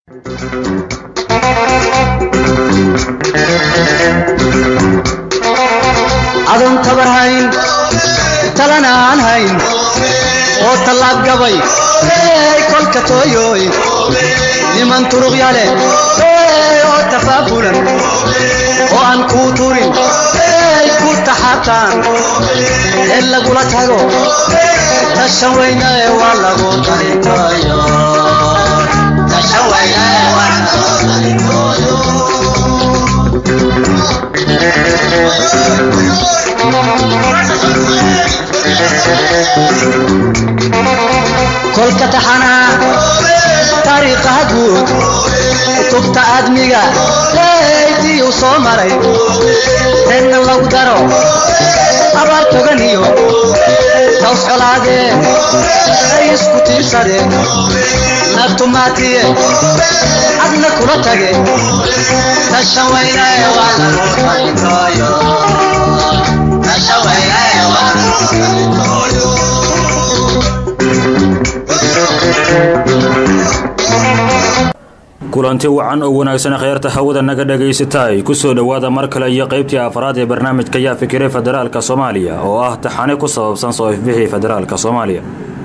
adoon tabar hayn talana aan hayn oo tallaab gabay ey kolka tooyooy niman turuqya leh ey oo tafaabulan oo aan kuu turin ey ku taxataan ee lagula tago tashan weyne waa lagu talintooyo tashan weyne waa lagu talintooyo kolka taxanaa taariikhaha guud kutubta aadmiga eydii u soo maray reenna lagu daro abaar togan iyo taws colaadeen ay isku tiirsadeen naftumaatiye adna kula tage tashan weyne waa lagu talintooyo tashan weyne waa lagu talintooyo kulanti wacan oo wanaagsan kheyrta hawada naga dhagaysataay kusoo dhowaada mar kale iyo qaybtii afraad ee barnaamijka yaa fikiray federaalka soomaaliya oo ah taxane ku sababsan soo ifbixii federaalka soomaaliya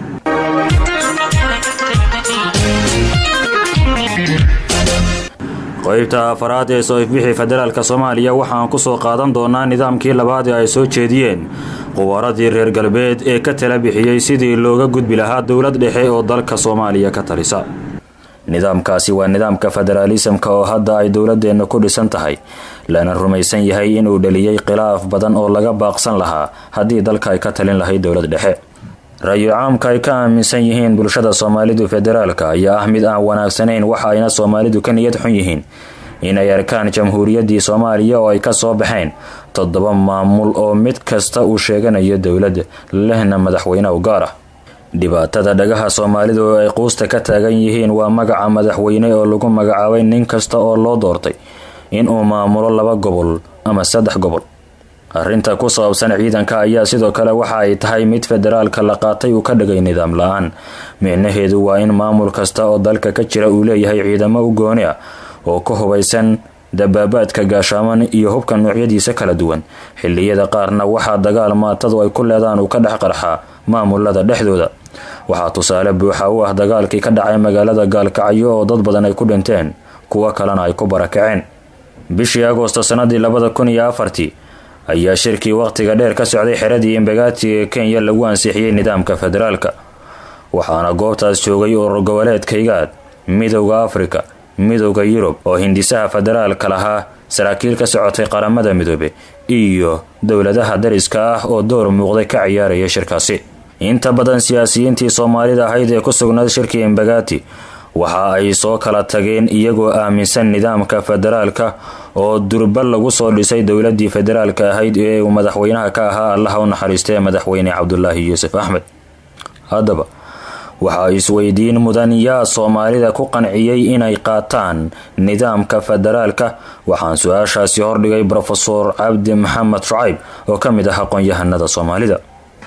qaybta afaraad ee soo ifbixii federaalka soomaaliya waxaan kusoo qaadan doonaa nidaamkii labaad ee ay soo jeediyeen qubaradii reer galbeed ee ka tala bixiyey sidii looga gudbi lahaa dowlad dhexe oo dalka soomaaliya ka talisa nidaamkaasi waa nidaamka federaalisamka oo hadda ay dowladeenna ku dhisan tahay lana rumaysan yahay inuu dhaliyey khilaaf badan oo laga baaqsan lahaa haddii dalka ay ka talin lahayd dowlad dhexe ra-yu caamka ay ka aaminsan yihiin bulshada soomaalidu federaalka ayaa ah mid aan wanaagsanayn waxa ayna soomaalidu ka niyad xun yihiin inay arkaan jamhuuriyaddii soomaaliya oo ay ka soo baxeen toddoba maamul oo mid kasta uu sheeganayo dowlad lehna madaxweyne u gaar ah dhibaatada dhagaha soomaalidu oo ay quusta ka taagan yihiin waa magaca madaxweyne oo lagu magacaabay nin kasta oo loo doortay inuu maamulo laba gobol ama saddex gobol arrinta ku saabsan ciidanka ayaa sidoo kale waxa ay tahay mid federaalka la qaatay uu ka dhigay nidaam la-aan micnaheedu waa in maamul kasta oo dalka ka jira uu leeyahay ciidamo u gooni ah oo ka hubaysan dabaabaadka gaashaaman iyo hubka noocyadiisa kala duwan xilliyada qaarna waxaa dagaal maatadu ay ku leedaan uu ka dhex qarxaa maamulada dhexdooda waxaa tusaale buuxa u ah dagaalkii ka dhacay magaalada gaalkacyo oo dad badan ay ku dhinteen kuwo kalena ay ku barakaceen bishii agoosto sanadii labada kun iyo afartii ayaa shirkii waqtiga dheer ka socday xeradii imbagaati ee kenya lagu ansixiyey nidaamka federaalka waxaana goobtaas joogay urur goboleedkaygaad midowda afrika midowda yurub oo hindisaha federaalka lahaa saraakiil ka socotay qaramada midoobe iyo dowladaha dariska ah oo door muuqday ka ciyaaraya shirkaasi inta badan siyaasiyiintii soomaalida ahayd ee ku sugnayd shirkii imbagaati waxa ay soo kala tageen iyagoo aaminsan nidaamka federaalka oo durba lagu soo dhisay dowladii federaalka ahayd ee uu madaxweynaha ka ahaa allaha u naxariistee madaxweyne cabdulaahi yuusuf axmed haddaba waxaa isweydiin mudan yaa soomaalida ku qanciyey inay qaataan nidaamka federaalka waxaan su-aashaasi hordhigay brofesor cabdi maxamed shucayb oo ka mid ah aqoon-yahanada soomaalida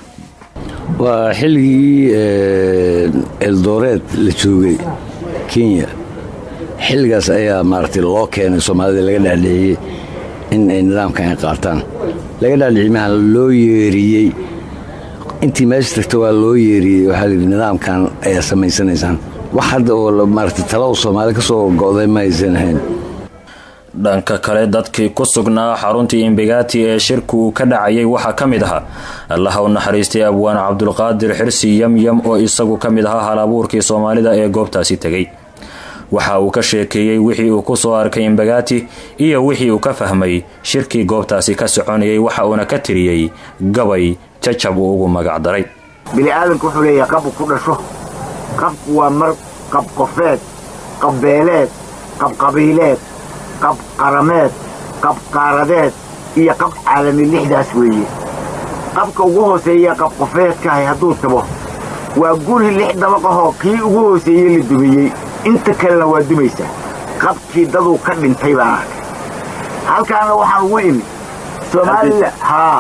waa xilligii eldoreed la joogay kenya xilligaas ayaa maaragtay loo keenay soomaalida laga dhaadhiciyey in ay nidaamkan ay qaataan laga dhaadhiciyey maha loo yeeriyey intii meesha tagta waa loo yeeriyey waxaa layidhi nidaamkan ayaa samaysanaysaan wax hadda oo maaragtay talada soomaali ka soo go'day ma aysan ahayn dhanka kale dadkii ku sugnaa xaruntii imbagaati ee shirku uu ka dhacayay waxaa ka mid ahaa allaha u naxariistay abwaan cabdulqaadir xirsi yamyam oo isagu ka mid ahaa halabuurkii soomaalida ee goobtaasi tegay waxa uu ka sheekeeyey wixii uu ku soo arkay imbagaati iyo wixii uu ka fahmay shirkii goobtaasi ka soconayay waxa uuna ka tiriyey gabay jajab uu ugu magac daray bini'aadanku wuxuu leeyahay qabu ku dhasho qabku waa mar qabqofeed qabbeeleed qabqabiileed qab qarameed qab qaaradeed iyo qab caalami lixdaas weeye qabka ugu hooseeya qabqofeedkahay hadduu tabo waa guri lix dabaqahoo kii ugu hooseeyey la dumiyey inta kalena waa dumaysaa qabkii daduu ka dhintay baan arkay halkaana waxaan ugu imi soomaalila haa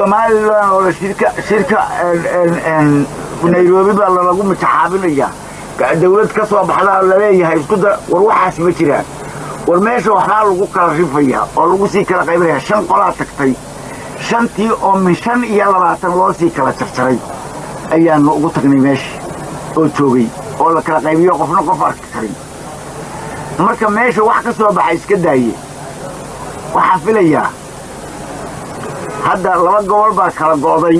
somalilan oo shirka shirka nairobi baa lalagu mitaxaabinayaa dawlad ka soo baxdaa laleeyahay isku da war waxaas ma jiraan war meesha waxbaa lagu kala rifayaa oo lagu sii kala qaybinayaa shan qolaa tagtay shantii oo min shan iyo labaatan loo sii kala jarjaray ayaannu ugu tagnay meesha oo joogay oo la kala qaybiyo qofna qof arki karin marka meesha wax ka soo baxa iska daaye waxaan filayaa hadda laba gobol baa kala go'day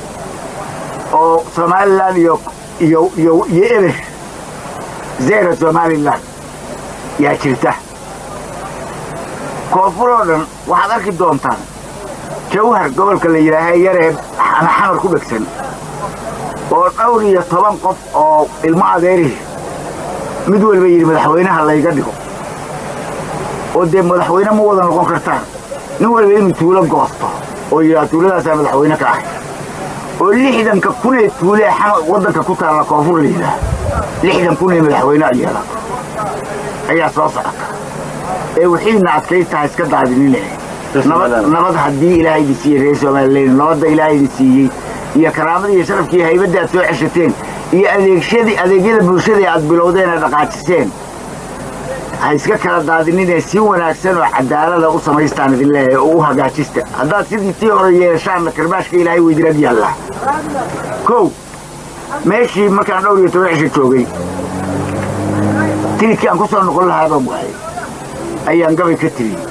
oo somalilan iyo iyo iyo iyo eber zera somalilan yaa jirta koonfur oo dhan waxaad arki doontaan jawhar gobolka la yidhaaha yaree xamar ku dhegsan oo dhowr iyo toban qof oo ilmo adeerihi mid walba yidhi madaxweynaha layga dhigo oo dee madaxweyne ma wada noqon kartaan nin walba inuu tuulo goosto oo yidhaha tuuladaasaa madaxweyne ka ahay oo lixdanka kunee tuulee waddanka ku taalla koonfur la yidhaah lixdan kunee madaxweyne yeelato ayaa soo socota ee wixiina adkaystaha iska daadinine nabad haddii ilaahay idin siiyey reer somalilan nabadda ilaahay idin siiyey iyo karaamada iyo sharafkii haybadda aad soo ceshateen iyo adeegshadii adeegyada bulshada aad bilowdeen ee dhaqaajiseen ha iska kala daadinine si wanaagsan oo cadaalada u samaystaan idin leeyahay oo u hagaajista haddaad sidii tii hore yeeshaanna karbaashka ilaahay weydirag yaalla kow meeshii markaan dhowr iyo toban cisho joogay tilidkii aan ku soo noqon lahaabaan waayay ayaan gabay ka tiriyey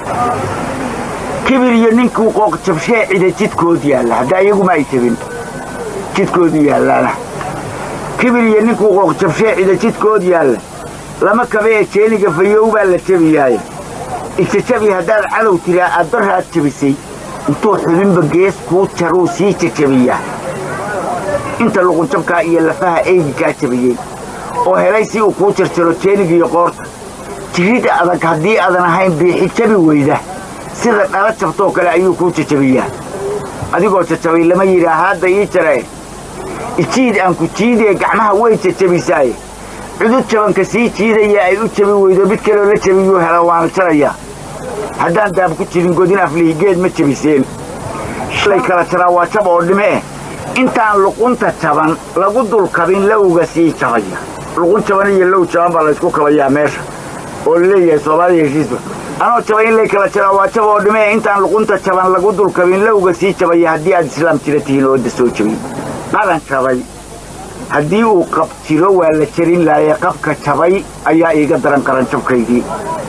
kibir iyo ninkuu qooqjabshee cida jidkood yaalla hadda iyaguma ay jabin jidkoodu yaallaana kibir iyo ninkuu qooqjabshee cida jidkood yaalla lama kabe ee jeeniga fayow baa la jebiyaaye ijajabi haddaad cadow tiraa aad barraad jebisay intuu xubinba gees kuu jaruu sii jajabiyaa inta luqunjabkaa iyo lafaha eygikaa jabiyey oo helay si uu kuu jarjaro jeenigiiyo qoorta jirid adag haddii aadan ahayn biixi jabi weyda sida dhala jabtoo kale ayuu kuu jajabiyaa adigoo jajabay lama yidhaa haadda ii jarae ijiid aan ku jiidee gacmaha way jajabisaaye cudud jabanka sii jiidaya ay u jabi weydo mid kaloo la jabiyuu hela waana jarayaa haddaan daab ku jirin godin aflihi geed ma jabiseen shalay kala jaraa waa jab oo dhime eh intaan luqunta jaban lagu dulkabin lowga sii jabaya luqun jaban iyo low jaban baa laysku kabayaa meesha oo laleeyahay soomaaliya heshiisba anoo jaba in lay kala jaraa waa jab oo dhime eh intaan luqunta jaban lagu dulkabin lowga sii jabaya haddii aad islaam jira tihiin oo da soo jabin qalan jabay haddii uu qab jiro waa la jarin laayay qabka jabay ayaa iiga daran qaranjabkaygii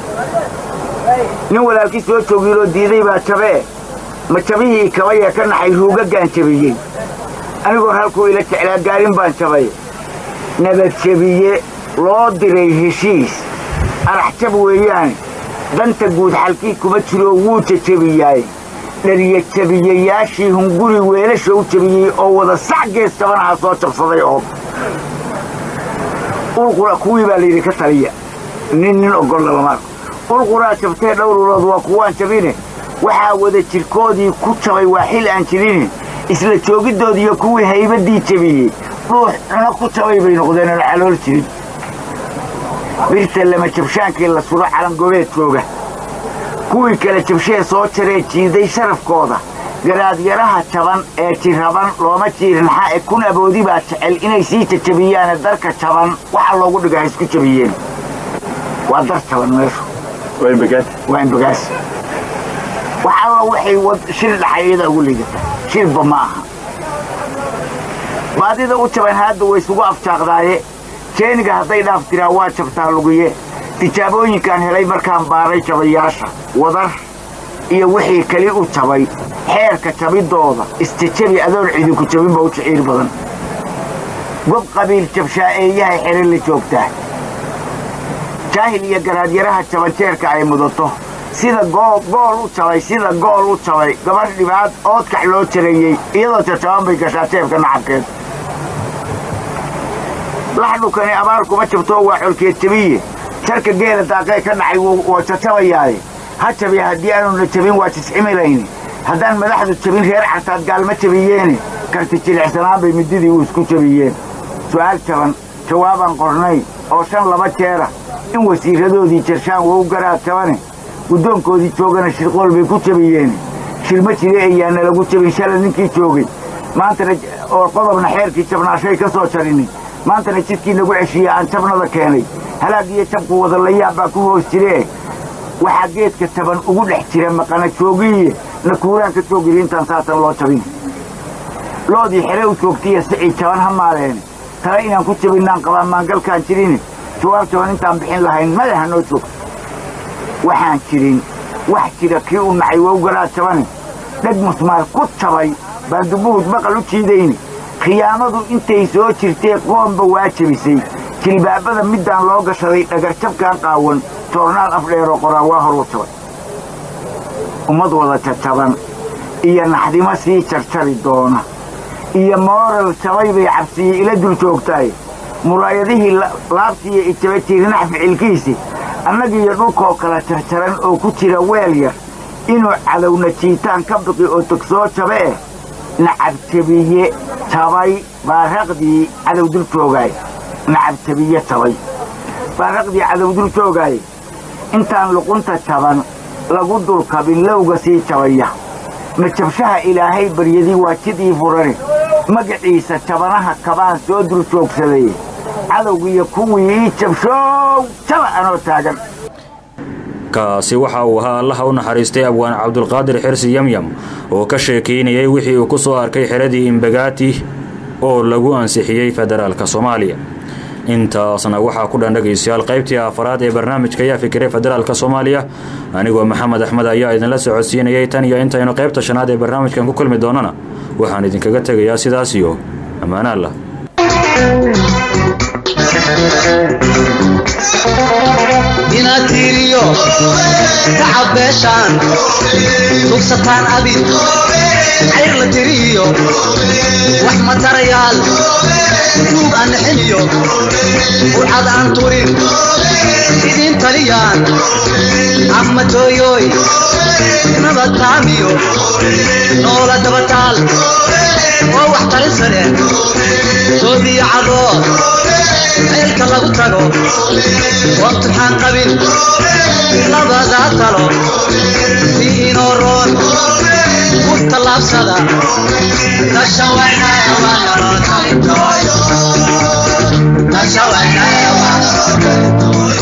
nin walaalkii soo joogiinoo diiday baa jabee ma jabihii kabayee ka naxay ruugaggaan jabiyey anigoo halkuu ila jeclaa gaarin baan jabay nabadjabiye loo diray heshiis arax jab weeyaane danta guud xalkii kuma jiroo wuu jajabiyaaye dhariya jabiyayaashii hunguri weelasha u jabiyey oo wada sac gees jabanaha soo jabsaday oo ulqura kuwii baa layidhi ka taliya nin nin ogolla lama ulquraa jabtee dhowrulood waa kuwaan jabine waxaa wada jirkoodii ku jabay waa xil aan jirine isla joogiddoodiiyo kuwii haybaddii jabiyey dhuux cuno ku jabay bay noqdeen oon calool jirin birta lama jabshaankii la suro calangobeed jooga kuwii kale jabshee soo jaree jiiday sharafkooda garaadyaraha jaban ee jiraban looma jiirnaxa ee kun aboodi baa jecel inay sii jajabiyaane darka jaban waxa loogu dhiga ha isku jabiyeen waa dar jaban meeshu waa imbagaas wax alla waxay shir dhaxayada ugu liidata shirba ma aha baadida u jaban haadda way isugu afjaaqdaaye jeeniga hadday dhaaf tiraa waa jabtaa lugiye tijaabooyinkaan helay markaan baaray jabayaasha wadar iyo wixii keli u jabay xeerka jabiddooda istijabi adoon cidinku jabinba u jiciir badan gob qabiil jabshaa'eeyahay xere la joogtaa jaahil iyo garaadyaraha jabanjeerka ay mudato sida gool u jabay sida gool u jabay gabadh dhibaad oodkax loo jareeyey iyadoo jajaban bay gashaa jeebka nacabkeed laxdhukani abaar kuma jabtoo waa colkeed jabiye jarka geela daaqee ka dhacay waa jajabayaaye ha jabiya haddii aanuna jabin waa jiscimilayni haddaan madaxdu jabin reer cartaad gaalma jabiyeene karti jilicsanaan bay mididii u isku jabiyeen su'aal jaban jawaabaan qornay oo shan laba jeera in wasiiradoodii jarshaan wou garaad jabane guddoonkoodii joogana shirqool bay ku jabiyeene shilma jire ayaana lagu jabin shala ninkii joogay maantana oo qodobna xeerkii jabnaashay ka soo jarini maantana jidkii nagu ceshiiye aan jabnada keenay halaag iyo jabku wadalayaab baa ku hoos jiree waxaa geedka taban ugu dhex jira maqana joogiiye na kuuraan ka joogiri intaan saatan loo jabin loodii xele u joogtaiyo sicii jaban ha maaleen tale inaan ku jabinnaan qabaa maangalkaan jirin jawaab jaban intaan bixin lahayn madaxa noo joogto waxaan jirin wax jira kii u nacay wowgalaa jabane dheg musmaar ku jabay baan dubuhud baqal u jiidayni khiyaamadu intay soo jirtee qoomba waa jebisay jilbaabada middaan loo gashaday dhagarjabkaan qaawan toornaal afdheeroo qoraa waa horuu jabay ummad wada jajaban iyo naxdimo sii jarjari doona iyo mooral jabay bay cabsiye ila dul joogtaay muraayadihii laabtiiyo ijaba tiirinax ficilkiisi annagiiyo dhulkoo kala jarjaran oo ku jira weel yar inuu cadowna jiitaan ka biqi oo togsoo jabe eh nacabjabiye jabay baaraqdii cadow dul joogaay nacabjabiye jabay baaraqdii cadow dul joogaay intaan luqunta jaban lagu dulkabin lowga sii jabaya majabshaha ilaahay baryadii waa jidii furane magaciisa jabanaha kabaan soo dul joogsaday cadowgiiyo kuwii ii jabshoow jaba anoo taagan kaasi waxa uu ahaa allaha u naxariistay abwaan cabdulqaadir xirsi yamyam oo ka sheekaynayay wixii uu ku soo arkay xeradii imbagaati oo lagu ansixiyey federaalka soomaaliya intaasna waxaa ku dhan dhegaystayaal qaybtii afaraad ee barnaamijka ayaa fikiray federaalka soomaaliya anigoo maxamed axmed ayaa idinla socodsiinayay tan iyo intaynu qaybta shanaad ee barnaamijkan ku kulmi doonana waxaan idinkaga tegayaa sidaas iyo ammaanaanlah inaad tiiriyo tacab beeshaan tugsataan abid cayr la tiriyo wax matarayaal duug aan nixiniyo burcad aan turin idiin taliyaan ama tooyooy nabad taamiyo noola dabataal oo wax talisane soodiyo cadoo meelka lagu tago waqtixaan qabin labadaa talo si inoo roon ku tallaabsada tashawaynaya waa naloo talintooyo tashawaynaya waa naloo talintooyo